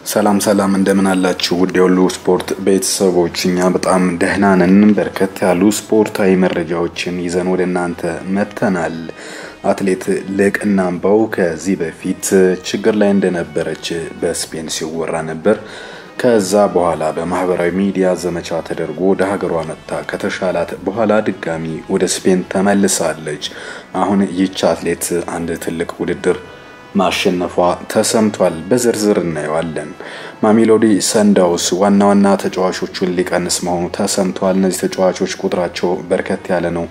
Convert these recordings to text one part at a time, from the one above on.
ሰላም ሰላም እንደምን አላችሁ? ውድ የሁሉ ስፖርት ቤተሰቦች፣ እኛ በጣም ደህና ነን። በርከት ያሉ ስፖርታዊ መረጃዎችን ይዘን ወደ እናንተ መጥተናል። አትሌት ልቅና አምባው ከዚህ በፊት ችግር ላይ እንደነበረች በስፔን ሲወራ ነበር። ከዛ በኋላ በማህበራዊ ሚዲያ ዘመቻ ተደርጎ ወደ ሀገሯ መጥታ ከተሻላት በኋላ ድጋሚ ወደ ስፔን ተመልሳለች። አሁን ይች አትሌት አንድ ትልቅ ውድድር ማሸነፏ ተሰምቷል። በዝርዝር እናየዋለን። ማሜሎዲ ሰንዳውስ ዋና ዋና ተጫዋቾቹን ሊቀንስ መሆኑ ተሰምቷል። እነዚህ ተጫዋቾች ቁጥራቸው በርከት ያለ ነው።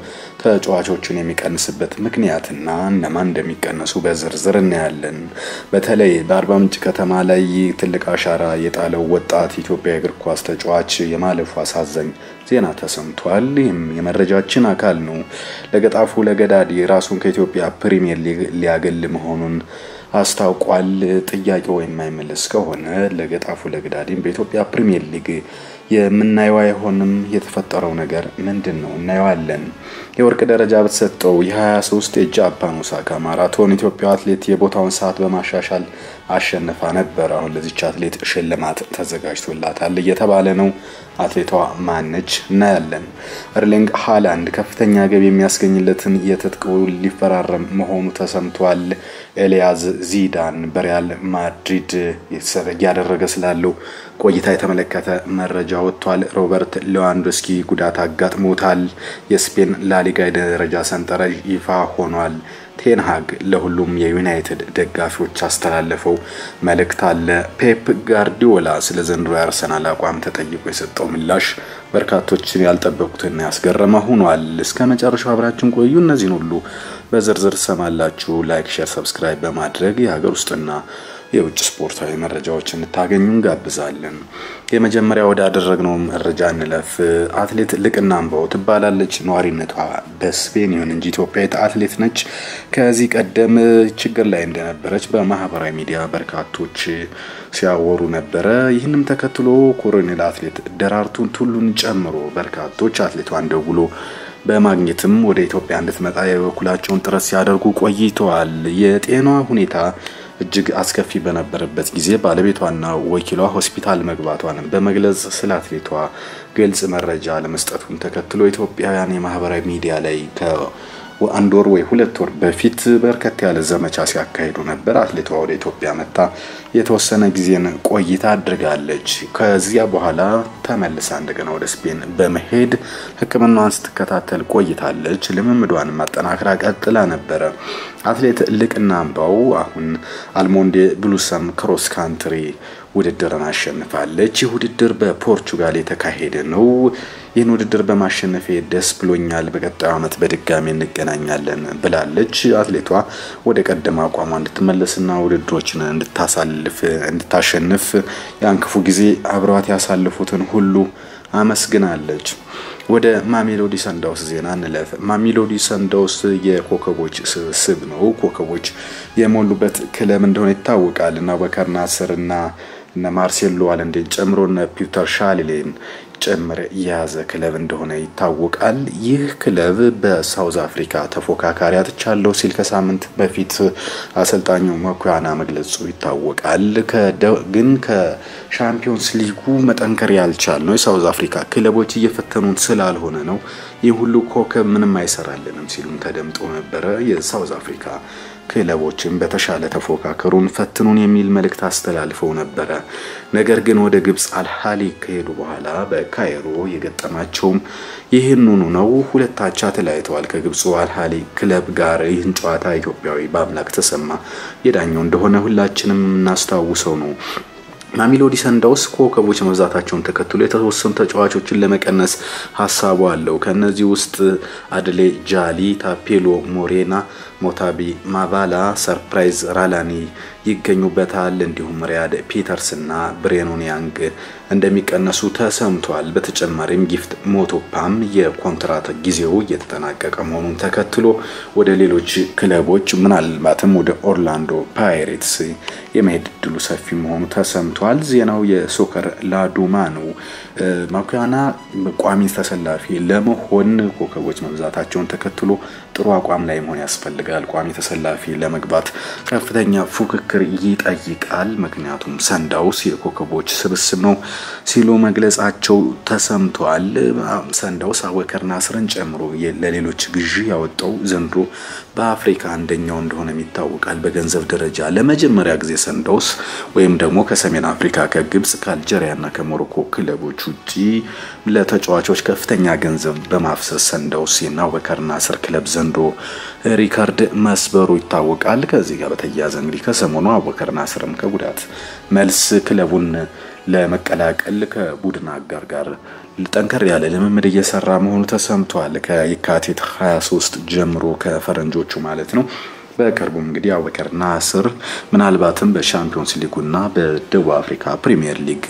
ተጫዋቾቹን የሚቀንስበት ምክንያትና እነማን እንደሚቀነሱ በዝርዝር እናያለን። በተለይ በአርባ ምንጭ ከተማ ላይ ትልቅ አሻራ የጣለው ወጣት ኢትዮጵያ እግር ኳስ ተጫዋች የማለፉ አሳዛኝ ዜና ተሰምቷል። ይህም የመረጃችን አካል ነው። ለገጣፉ ለገዳዲ ራሱን ከኢትዮጵያ ፕሪሚየር ሊግ ሊያገል መሆኑን አስታውቋል። ጥያቄው የማይመለስ ከሆነ ለገጣፉ ለገዳዲም በኢትዮጵያ ፕሪሚየር ሊግ የምናየው አይሆንም። የተፈጠረው ነገር ምንድን ነው? እናየዋለን። የወርቅ ደረጃ በተሰጠው የ23 የጃፓን ኦሳካ ማራቶን ኢትዮጵያ አትሌት የቦታውን ሰዓት በማሻሻል አሸንፋ ነበር። አሁን ለዚች አትሌት ሽልማት ተዘጋጅቶላታል እየተባለ ነው። አትሌቷ ማነች? እናያለን። እርሊንግ ሃላንድ ከፍተኛ ገቢ የሚያስገኝለትን የትጥቅ ውል ሊፈራረም መሆኑ ተሰምቷል። ኤልያዝ ዚዳን በሪያል ማድሪድ እያደረገ ስላለው ቆይታ የተመለከተ መረጃ ወጥቷል። ሮበርት ሌዋንዶስኪ ጉዳት አጋጥሞታል። የስፔን ላሊጋ የደረጃ ሰንጠረዥ ይፋ ሆኗል። ቴንሃግ ለሁሉም የዩናይትድ ደጋፊዎች አስተላለፈው መልእክት አለ። ፔፕ ጋርዲዮላ ስለ ዘንድሮ የአርሰናል አቋም ተጠይቆ የሰጠው ምላሽ በርካቶችን ያልጠበቁትና ያስገረመ ሆኗል። እስከ መጨረሻው አብራችን ቆዩ። እነዚህን ሁሉ በዝርዝር ሰማላችሁ። ላይክ፣ ሼር፣ ሰብስክራይብ በማድረግ የሀገር ውስጥና የውጭ ስፖርታዊ መረጃዎች እንታገኙ እንጋብዛለን። የመጀመሪያ ወዳደረግነው መረጃ እንለፍ። አትሌት ልቅና አምባው ትባላለች። ነዋሪነቷ በስፔን ይሁን እንጂ ኢትዮጵያዊት አትሌት ነች። ከዚህ ቀደም ችግር ላይ እንደነበረች በማህበራዊ ሚዲያ በርካቶች ሲያወሩ ነበረ። ይህንም ተከትሎ ኮሎኔል አትሌት ደራርቱን ቱሉን ጨምሮ በርካቶች አትሌቷን ደውሎ በማግኘትም ወደ ኢትዮጵያ እንድትመጣ የበኩላቸውን ጥረት ሲያደርጉ ቆይተዋል። የጤኗ ሁኔታ እጅግ አስከፊ በነበረበት ጊዜ ባለቤቷና ወኪሏ ሆስፒታል መግባቷን በመግለጽ ስለ አትሌቷ ግልጽ መረጃ ለመስጠቱን ተከትሎ ኢትዮጵያውያን የማህበራዊ ሚዲያ ላይ ከአንድ ወር ወይ ሁለት ወር በፊት በርከት ያለ ዘመቻ ሲያካሂዱ ነበር። አትሌቷ ወደ ኢትዮጵያ መታ የተወሰነ ጊዜን ቆይታ አድርጋለች። ከዚያ በኋላ ተመልሳ እንደገና ወደ ስፔን በመሄድ ሕክምናዋን ስትከታተል ቆይታለች። ልምምዷን ማጠናከራ ቀጥላ ነበረ። አትሌት ልቅና አምባው አሁን አልሞንዴ ብሉሰም ክሮስ ካንትሪ ውድድርን አሸንፋለች። ይህ ውድድር በፖርቹጋል የተካሄደ ነው። ይህን ውድድር በማሸነፌ ደስ ብሎኛል። በቀጣዩ ዓመት በድጋሚ እንገናኛለን ብላለች። አትሌቷ ወደ ቀደመ አቋሟ እንድትመለስና ውድድሮችን እንድታሳልፍ እንድታሸንፍ ያን ክፉ ጊዜ አብረዋት ያሳልፉትን ሁሉ አመስግናለች። ወደ ማሜሎዲ ሰንዳውስ ዜና እንለፍ። ማሜሎዲ ሰንዳውስ የኮከቦች ስብስብ ነው። ኮከቦች የሞሉበት ክለብ እንደሆነ ይታወቃል እና አቡበከር ናስር እና እነ ማርሴሎ አለንዴን ጨምሮ እነ ፒተር ሻሊሌን ጭምር የያዘ ክለብ እንደሆነ ይታወቃል። ይህ ክለብ በሳውዝ አፍሪካ ተፎካካሪ አጥቻለሁ ሲል ከሳምንት በፊት አሰልጣኙ መኩያና መግለጹ ይታወቃል። ግን ከሻምፒዮንስ ሊጉ መጠንከር ያልቻል ነው የሳውዝ አፍሪካ ክለቦች እየፈተኑን ስላልሆነ ነው ይህ ሁሉ ኮከብ ምንም አይሰራልንም ሲሉም ተደምጦ ነበረ። የሳውዝ አፍሪካ ክለቦችን በተሻለ ተፎካከሩን ፈትኑን የሚል መልእክት አስተላልፈው ነበረ። ነገር ግን ወደ ግብፅ አልሃሊ ከሄዱ በኋላ በካይሮ የገጠማቸውም ይህንኑ ነው። ሁለታቻ ተለያይተዋል ከግብፁ አልሃሊ ክለብ ጋር። ይህን ጨዋታ ኢትዮጵያዊ በአምላክ ተሰማ የዳኘው እንደሆነ ሁላችንም የምናስታውሰው ነው። ማሜሎዲ ሰንዳውስ ኮከቦች መብዛታቸውን ተከትሎ የተወሰኑ ተጫዋቾችን ለመቀነስ ሀሳቡ አለው። ከእነዚህ ውስጥ አድሌ ጃሊ፣ ታፔሎ ሞሬና፣ ሞታቢ ማቫላ፣ ሰርፕራይዝ ራላኒ ይገኙበታል። እንዲሁም ሪያድ ፒተርስ እና ብሬኖን ያንግ እንደሚቀነሱ ተሰምቷል። በተጨማሪም ጊፍት ሞቶፓም የኮንትራት ጊዜው እየተጠናቀቀ መሆኑን ተከትሎ ወደ ሌሎች ክለቦች ምናልባትም ወደ ኦርላንዶ ፓይሬትስ የመሄድ እድሉ ሰፊ መሆኑ ተሰምቷል። ዜናው የሶከር ላዱማ ነው። ማኩያና ቋሚ ተሰላፊ ለመሆን ኮከቦች መብዛታቸውን ተከትሎ ጥሩ አቋም ላይ መሆን ያስፈልጋል ያስፈልጋል። ቋሚ ተሰላፊ ለመግባት ከፍተኛ ፉክክር ይጠይቃል። ምክንያቱም ሰንዳውስ የኮከቦች ስብስብ ነው ሲሉ መግለጻቸው ተሰምቷል። ሰንዳውስ አቡበከር ናስርን ጨምሮ ለሌሎች ግዢ ያወጣው ዘንድሮ በአፍሪካ አንደኛው እንደሆነ ይታወቃል። በገንዘብ ደረጃ ለመጀመሪያ ጊዜ ሰንዳውስ ወይም ደግሞ ከሰሜን አፍሪካ ከግብጽ ከአልጀሪያና ከሞሮኮ ክለቦች ውጪ ለተጫዋቾች ከፍተኛ ገንዘብ በማፍሰስ ሰንዳውስ የና አቡበከር ናስር ክለብ ዘንድሮ ሪካርድ መስበሩ ይታወቃል። ከዚህ ጋር በተያያዘ እንግዲህ ከሰሞኑ አቡበከር ናስርም ከጉዳት መልስ ክለቡን ለመቀላቀል ከቡድን አጋር ጋር ጠንከር ያለ ልምምድ እየሰራ መሆኑ ተሰምቷል። ከየካቲት 23 ጀምሮ ከፈረንጆቹ ማለት ነው። በቅርቡም እንግዲህ አቡበከር ናስር ምናልባትም በሻምፒዮንስ ሊጉና በደቡብ አፍሪካ ፕሪሚየር ሊግ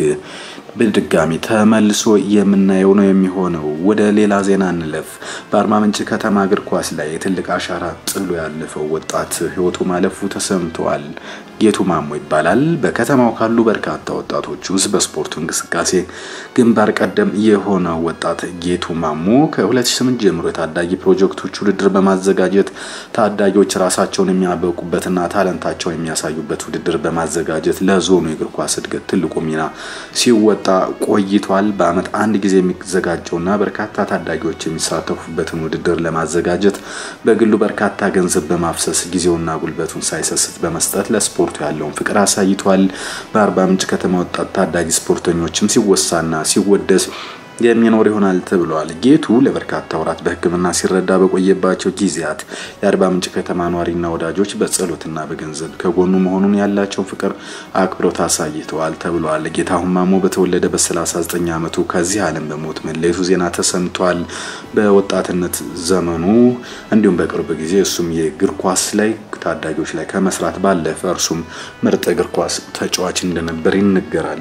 በድጋሚ ተመልሶ የምናየው ነው የሚሆነው። ወደ ሌላ ዜና እንለፍ። በአርባ ምንጭ ከተማ እግር ኳስ ላይ የትልቅ አሻራ ጥሎ ያለፈው ወጣት ሕይወቱ ማለፉ ተሰምተዋል። ጌቱ ማሞ ይባላል። በከተማው ካሉ በርካታ ወጣቶች ውስጥ በስፖርቱ እንቅስቃሴ ግንባር ቀደም የሆነው ወጣት ጌቱ ማሞ ከ2008 ጀምሮ የታዳጊ ፕሮጀክቶች ውድድር በማዘጋጀት ታዳጊዎች ራሳቸውን የሚያበቁበትና ታለንታቸውን የሚያሳዩበት ውድድር በማዘጋጀት ለዞኑ የእግር ኳስ እድገት ትልቁ ሚና ሲወጣ ቆይቷል። በዓመት አንድ ጊዜ የሚዘጋጀውና በርካታ ታዳጊዎች የሚሳተፉበትን ውድድር ለማዘጋጀት በግሉ በርካታ ገንዘብ በማፍሰስ ጊዜውና ጉልበቱን ሳይሰስት በመስጠት ለስፖርቱ ያለውን ፍቅር አሳይቷል። በአርባ ምንጭ ከተማ ወጣት ታዳጊ ስፖርተኞችም ሲወሳና ሲወደስ የሚኖር ይሆናል ተብሏል። ጌቱ ለበርካታ ወራት በሕክምና ሲረዳ በቆየባቸው ጊዜያት የአርባ ምንጭ ከተማ ኗሪና ወዳጆች በጸሎትና በገንዘብ ከጎኑ መሆኑን ያላቸውን ፍቅር አክብሮት አሳይተዋል ተብሏል። ጌታሁን ማሞ በተወለደ በ39 ዓመቱ ከዚህ ዓለም በሞት መለየቱ ዜና ተሰምቷል። በወጣትነት ዘመኑ እንዲሁም በቅርብ ጊዜ እሱም የእግር ኳስ ላይ ታዳጊዎች ላይ ከመስራት ባለፈ እርሱም ምርጥ እግር ኳስ ተጫዋች እንደነበር ይነገራል።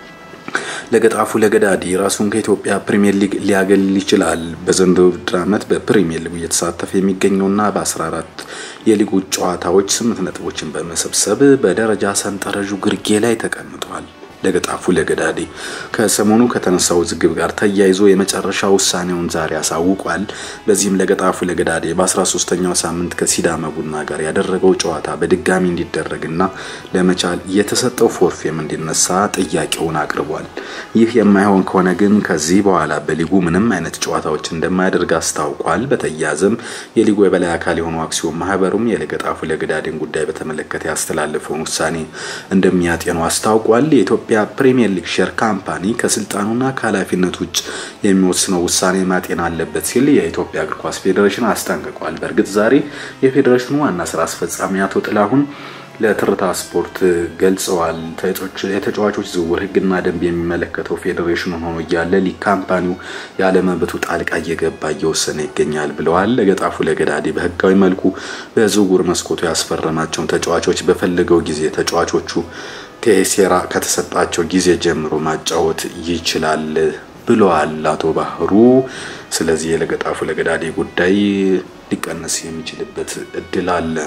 ለገጣፉ ለገዳዲ ራሱን ከኢትዮጵያ ፕሪሚየር ሊግ ሊያገልል ይችላል። በዘንድሮው ውድድር ዓመት በፕሪሚየር ሊጉ እየተሳተፈ የሚገኘውና በ14 የሊጉ ጨዋታዎች ስምንት ነጥቦችን በመሰብሰብ በደረጃ ሰንጠረዡ ግርጌ ላይ ተቀምጧል። ለገጣፉ ለገዳዲ ከሰሞኑ ከተነሳው ውዝግብ ጋር ተያይዞ የመጨረሻ ውሳኔውን ዛሬ አሳውቋል። በዚህም ለገጣፉ ለገዳዲ በ13ኛው ሳምንት ከሲዳማ ቡና ጋር ያደረገው ጨዋታ በድጋሚ እንዲደረግና ለመቻል የተሰጠው ፎርፌም እንዲነሳ ጥያቄውን አቅርቧል። ይህ የማይሆን ከሆነ ግን ከዚህ በኋላ በሊጉ ምንም አይነት ጨዋታዎች እንደማያደርግ አስታውቋል። በተያያዘም የሊጉ የበላይ አካል የሆኑ አክሲዮን ማህበሩም የለገጣፉ ለገዳዲን ጉዳይ በተመለከተ ያስተላለፈውን ውሳኔ እንደሚያጤኑ አስታውቋል። የኢትዮጵያ ፕሪሚየር ሊግ ሼር ካምፓኒ ከስልጣኑና ከኃላፊነት ውጭ የሚወስነው ውሳኔ ማጤን አለበት ሲል የኢትዮጵያ እግር ኳስ ፌዴሬሽን አስጠንቅቋል። በእርግጥ ዛሬ የፌዴሬሽኑ ዋና ስራ አስፈጻሚ አቶ ጥላሁን ለትርታ ስፖርት ገልጸዋል። የተጫዋቾች ዝውውር ሕግና ደንብ የሚመለከተው ፌዴሬሽኑ ሆኖ እያለ ሊግ ካምፓኒው ያለመብቱ ጣልቃ እየገባ እየወሰነ ይገኛል ብለዋል። ለገጣፉ ለገዳዲ በህጋዊ መልኩ በዝውውር መስኮቱ ያስፈረማቸውን ተጫዋቾች በፈለገው ጊዜ ተጫዋቾቹ ቴሴራ ከተሰጣቸው ጊዜ ጀምሮ ማጫወት ይችላል ብለዋል አቶ ባህሩ። ስለዚህ የለገጣፉ ለገዳዲ ጉዳይ ሊቀነስ የሚችልበት እድል አለ።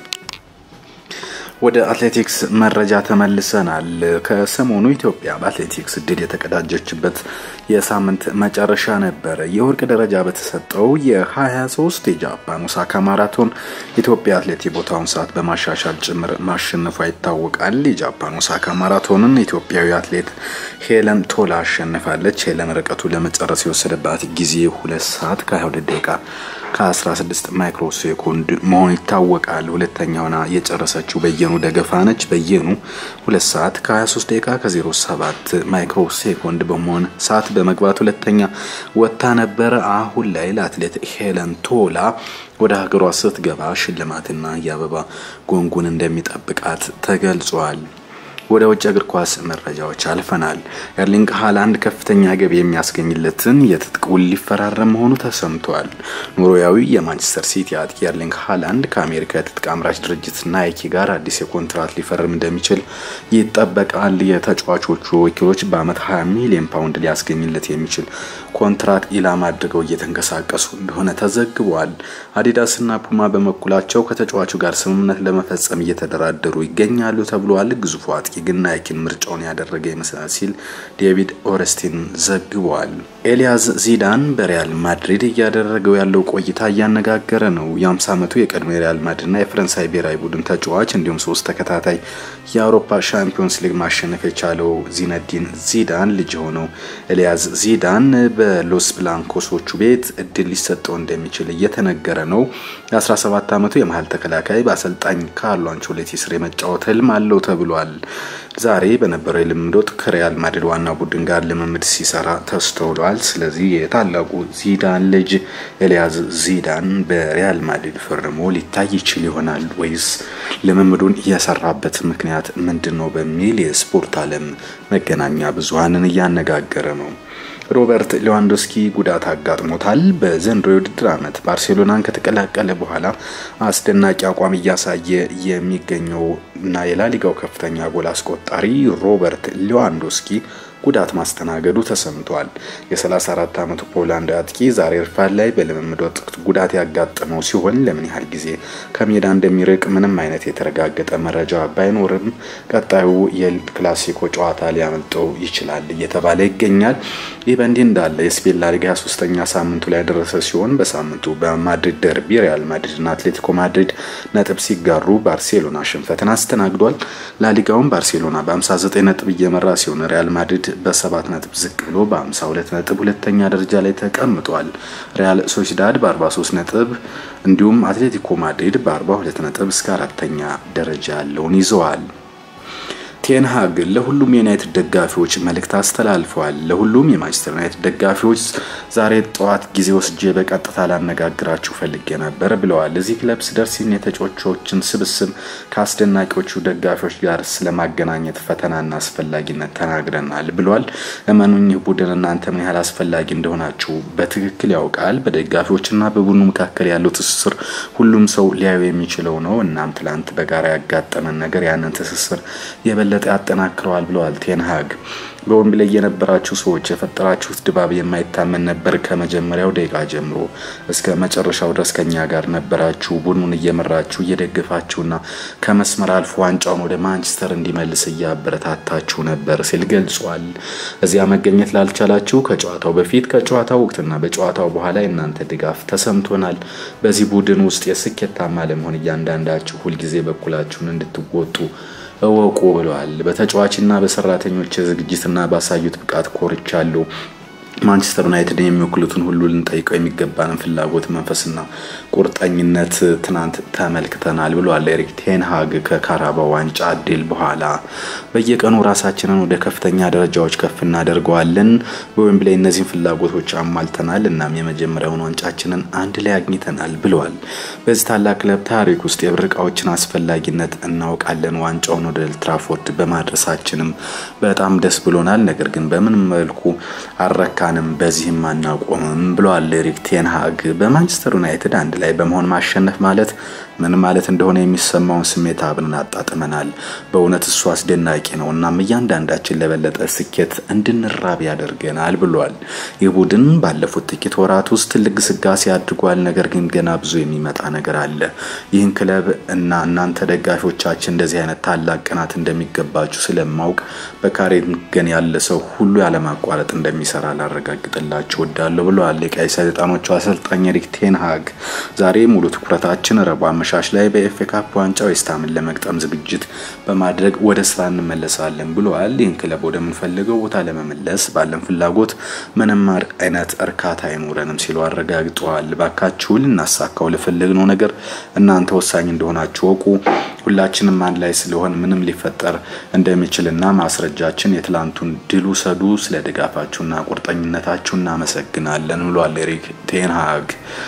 ወደ አትሌቲክስ መረጃ ተመልሰናል። ከሰሞኑ ኢትዮጵያ በአትሌቲክስ ድል የተቀዳጀችበት የሳምንት መጨረሻ ነበረ። የወርቅ ደረጃ በተሰጠው የ23 የጃፓን ኦሳካ ማራቶን ኢትዮጵያ አትሌት የቦታውን ሰዓት በማሻሻል ጭምር ማሸነፏ ይታወቃል። የጃፓን ኦሳካ ማራቶንን ኢትዮጵያዊ አትሌት ሄለን ቶላ አሸንፋለች። ሄለን ርቀቱ ለመጨረስ የወሰደባት ጊዜ ሁለት ሰዓት ከ22 ደቂቃ ከ16 ማይክሮ ሴኮንድ መሆኑ ይታወቃል። ሁለተኛ ሆና የጨረሰችው በየኑ ደገፋ ነች። በየኑ ሁለት ሰዓት ከ23 ደቂቃ ከ07 ማይክሮ ሴኮንድ በመሆን ሰዓት በመግባት ሁለተኛ ወጥታ ነበረ። አሁን ላይ ለአትሌት ሄለን ቶላ ወደ ሀገሯ ስትገባ ሽልማትና የአበባ ጎንጉን እንደሚጠብቃት ተገልጿል። ወደ ውጭ እግር ኳስ መረጃዎች አልፈናል። ኤርሊንግ ሃላንድ ከፍተኛ ገቢ የሚያስገኝለትን የትጥቅ ውል ሊፈራረም መሆኑ ተሰምቷል። ኖርዌያዊ የማንቸስተር ሲቲ አጥቂ ኤርሊንግ ሃላንድ ከአሜሪካ የትጥቅ አምራች ድርጅት ናይኪ ጋር አዲስ የኮንትራት ሊፈርም እንደሚችል ይጠበቃል። የተጫዋቾቹ ወኪሎች በአመት 20 ሚሊዮን ፓውንድ ሊያስገኝለት የሚችል ኮንትራት ኢላማ አድርገው እየተንቀሳቀሱ እንደሆነ ተዘግቧል። አዲዳስና ፑማ በበኩላቸው ከተጫዋቹ ጋር ስምምነት ለመፈጸም እየተደራደሩ ይገኛሉ ተብሏል። ግዙፉ አጥቂ ግን ናይኪን ምርጫውን ያደረገ ይመስላል ሲል ዴቪድ ኦረስቲን ዘግቧል። ኤልያዝ ዚዳን በሪያል ማድሪድ እያደረገው ያለው ቆይታ እያነጋገረ ነው። የ50 ዓመቱ የቀድሞ የሪያል ማድሪድና የፈረንሳይ ብሔራዊ ቡድን ተጫዋች እንዲሁም ሶስት ተከታታይ የአውሮፓ ሻምፒዮንስ ሊግ ማሸነፍ የቻለው ዚነዲን ዚዳን ልጅ የሆነው ኤልያዝ ዚዳን በሎስ ብላንኮሶቹ ቤት እድል ሊሰጠው እንደሚችል እየተነገረ ነው። የ17 ዓመቱ የመሀል ተከላካይ በአሰልጣኝ ካርሎ አንቾሌቲ ስር የመጫወት ህልም አለው ተብሏል። ዛሬ በነበረው የልምምድ ወቅት ከሪያል ማድሪድ ዋና ቡድን ጋር ልምምድ ሲሰራ ተስተውሏል። ስለዚህ የታላቁ ዚዳን ልጅ ኤልያዝ ዚዳን በሪያል ማድሪድ ፈርሞ ሊታይ ይችል ይሆናል ወይስ ልምምዱን እየሰራበት ምክንያት ምንድን ነው በሚል የስፖርት ዓለም መገናኛ ብዙኃንን እያነጋገረ ነው። ሮበርት ሌዋንዶስኪ ጉዳት አጋጥሞታል። በዘንድሮ የውድድር ዓመት ባርሴሎናን ከተቀላቀለ በኋላ አስደናቂ አቋም እያሳየ የሚገኘው እና የላሊጋው ከፍተኛ ጎል አስቆጣሪ ሮበርት ሌዋንዶስኪ ጉዳት ማስተናገዱ ተሰምቷል። የ34 ዓመቱ ፖላንድ አጥቂ ዛሬ ረፋድ ላይ በልምምድ ወቅት ጉዳት ያጋጠመው ሲሆን ለምን ያህል ጊዜ ከሜዳ እንደሚርቅ ምንም አይነት የተረጋገጠ መረጃ ባይኖርም ቀጣዩ የክላሲኮ ጨዋታ ሊያመልጠው ይችላል እየተባለ ይገኛል። ይህ በእንዲህ እንዳለ የስፔን ላሊጋ 23ኛ ሳምንቱ ላይ ደረሰ ሲሆን በሳምንቱ በማድሪድ ደርቢ ሪያል ማድሪድና አትሌቲኮ ማድሪድ ነጥብ ሲጋሩ ባርሴሎና ሽንፈትን አስተናግዷል። ላሊጋውን ባርሴሎና በ59 ነጥብ እየመራ ሲሆን ሪያል ማድሪድ በሰባት ነጥብ ዝቅ ብሎ በ52 ነጥብ ሁለተኛ ደረጃ ላይ ተቀምጧል። ሪያል ሶሲዳድ በ43 ነጥብ እንዲሁም አትሌቲኮ ማድሪድ በ42 ነጥብ እስከ አራተኛ ደረጃ ያለውን ይዘዋል። ቴንሃግ ለሁሉም የዩናይትድ ደጋፊዎች መልእክት አስተላልፈዋል። ለሁሉም የማንቸስተር ዩናይትድ ደጋፊዎች ዛሬ ጠዋት ጊዜ ወስጄ በቀጥታ ላነጋግራችሁ ፈልጌ ነበር ብለዋል። እዚህ ክለብ ስደርስ የተጫዋቾችን ስብስብ ከአስደናቂዎቹ ደጋፊዎች ጋር ስለማገናኘት ፈተናና አስፈላጊነት ተናግረናል ብሏል። እመኑኝ ይህ ቡድን እናንተ ምን ያህል አስፈላጊ እንደሆናችሁ በትክክል ያውቃል። በደጋፊዎችና በቡድኑ መካከል ያለው ትስስር ሁሉም ሰው ሊያዩ የሚችለው ነው። እናም ትላንት በጋራ ያጋጠመን ነገር ያንን ትስስር የበለጠ ያጠናክረዋል ብለዋል ቴንሃግ። በወንብ ላይ የነበራችሁ ሰዎች የፈጠራችሁት ድባብ የማይታመን ነበር። ከመጀመሪያው ደቂቃ ጀምሮ እስከ መጨረሻው ድረስ ከኛ ጋር ነበራችሁ። ቡድኑን እየመራችሁ እየደገፋችሁና ከመስመር አልፎ ዋንጫውን ወደ ማንቸስተር እንዲመልስ እያበረታታችሁ ነበር ሲል ገልጿል። እዚያ መገኘት ላልቻላችሁ ከጨዋታው በፊት ከጨዋታው ወቅትና በጨዋታው በኋላ የእናንተ ድጋፍ ተሰምቶናል። በዚህ ቡድን ውስጥ የስኬታማ ለመሆን እያንዳንዳችሁ ሁልጊዜ በኩላችሁን እንድትወጡ እወቁ ብለዋል። በተጫዋችና በሰራተኞች ዝግጅትና ባሳዩት ብቃት ኮርቻለሁ። ማንቸስተር ዩናይትድን የሚወክሉትን ሁሉ ልንጠይቀው የሚገባንን ፍላጎት፣ መንፈስና ቁርጠኝነት ትናንት ተመልክተናል ብሏል ኤሪክ ቴንሃግ ከካራባው ዋንጫ ድል በኋላ። በየቀኑ ራሳችንን ወደ ከፍተኛ ደረጃዎች ከፍ እናደርገዋለን። በዌምብሌይ እነዚህን ፍላጎቶች አሟልተናል። እናም የመጀመሪያውን ዋንጫችንን አንድ ላይ አግኝተናል ብለዋል። በዚህ ታላቅ ክለብ ታሪክ ውስጥ የብር ዕቃዎችን አስፈላጊነት እናውቃለን። ዋንጫውን ወደ ኤልትራፎርድ በማድረሳችንም በጣም ደስ ብሎናል። ነገር ግን በምን መልኩ አልረካንም፣ በዚህም አናቆምም ብለዋል ኤሪክ ቴንሃግ። በማንቸስተር ዩናይትድ አንድ ላይ በመሆን ማሸነፍ ማለት ምን ማለት እንደሆነ የሚሰማውን ስሜት አብረን አጣጥመናል። በእውነት እሱ አስደናቂ ነው። እናም እያንዳንዳችን ለበለጠ ስኬት እንድንራብ ያደርገናል ብሏል። ይህ ቡድን ባለፉት ጥቂት ወራት ውስጥ ትልቅ ግስጋሴ አድርጓል። ነገር ግን ገና ብዙ የሚመጣ ነገር አለ። ይህን ክለብ እና እናንተ ደጋፊዎቻችን እንደዚህ አይነት ታላቅ ቅናት እንደሚገባችሁ ስለማውቅ በካሬንገን ያለ ሰው ሁሉ ያለማቋረጥ እንደሚሰራ ላረጋግጥላችሁ ወዳለሁ ብለዋል። የቀይ ሰይጣኖቹ አሰልጣኝ ኤሪክ ቴንሃግ ዛሬ ሙሉ ትኩረታችን ረቡዕ አመሻሽ ላይ በኤፍኤ ካፕ ዋንጫ ዌስትሃምን ለመግጠም ዝግጅት በማድረግ ወደ ስራ እንመለሳለን ብለዋል። ይህን ክለብ ወደምንፈልገው ቦታ ለመመለስ ባለን ፍላጎት ምንም አይነት እርካታ አይኖረንም ሲሉ አረጋግጠዋል። ባካችሁ ልናሳካው ለፈለግነው ነገር እናንተ ወሳኝ እንደሆናችሁ ወቁ። ሁላችንም አንድ ላይ ስለሆን ምንም ሊፈጠር እንደሚችልና ማስረጃችን የትላንቱን ድል ውሰዱ። ስለ ድጋፋችሁና ቁርጠኝነታችሁ እናመሰግናለን ብሏል ኤሪክ ቴንሃግ።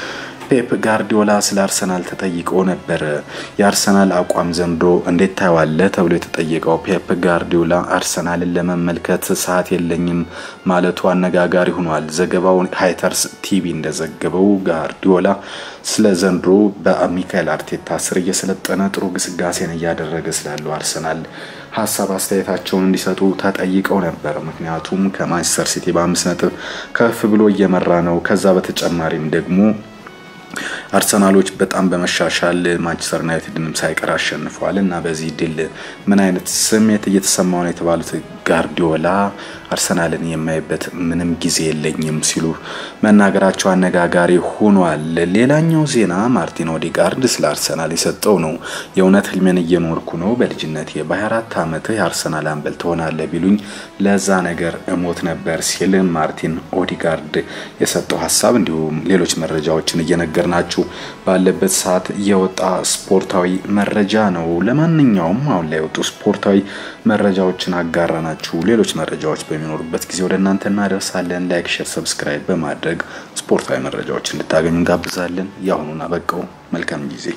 ፔፕ ጋርዲዮላ ስለ አርሰናል ተጠይቆ ነበር። የአርሰናል አቋም ዘንድሮ እንዴት ታየዋለህ ተብሎ የተጠየቀው ፔፕ ጋርዲዮላ አርሰናልን ለመመልከት ሰዓት የለኝም ማለቱ አነጋጋሪ ሆኗል። ዘገባው ሃይተርስ ቲቪ እንደዘገበው ጋርዲዮላ ስለ ዘንድሮ በሚካኤል አርቴታ ስር እየሰለጠነ ጥሩ ግስጋሴን እያደረገ ስላለው አርሰናል ሀሳብ አስተያየታቸውን እንዲሰጡ ተጠይቀው ነበር። ምክንያቱም ከማንቸስተር ሲቲ በአምስት ነጥብ ከፍ ብሎ እየመራ ነው። ከዛ በተጨማሪም ደግሞ አርሰናሎች በጣም በመሻሻል ማንቸስተር ዩናይትድንም ሳይቀር አሸንፈዋል እና በዚህ ድል ምን አይነት ስሜት እየተሰማው ነው የተባሉት ጋርዲዮላ አርሰናልን የማይበት ምንም ጊዜ የለኝም ሲሉ መናገራቸው አነጋጋሪ ሆኗል። ሌላኛው ዜና ማርቲን ኦዲጋርድ ስለ አርሰናል የሰጠው ነው። የእውነት ህልሜን እየኖርኩ ነው። በልጅነቴ በ24 ዓመት የአርሰናል አምበል ትሆናለህ ቢሉኝ ለዛ ነገር እሞት ነበር ሲል ማርቲን ኦዲጋርድ የሰጠው ሀሳብ እንዲሁም ሌሎች መረጃዎችን እየነገር ናችሁ ባለበት ሰዓት የወጣ ስፖርታዊ መረጃ ነው። ለማንኛውም አሁን ላይ የወጡ ስፖርታዊ መረጃዎችን አጋራ ናችሁ። ሌሎች መረጃዎች በሚኖሩበት ጊዜ ወደ እናንተ እናደርሳለን። ላይክ፣ ሼር፣ ሰብስክራይብ በማድረግ ስፖርታዊ መረጃዎች እንድታገኙ እንጋብዛለን። የአሁኑን አበቃው። መልካም ጊዜ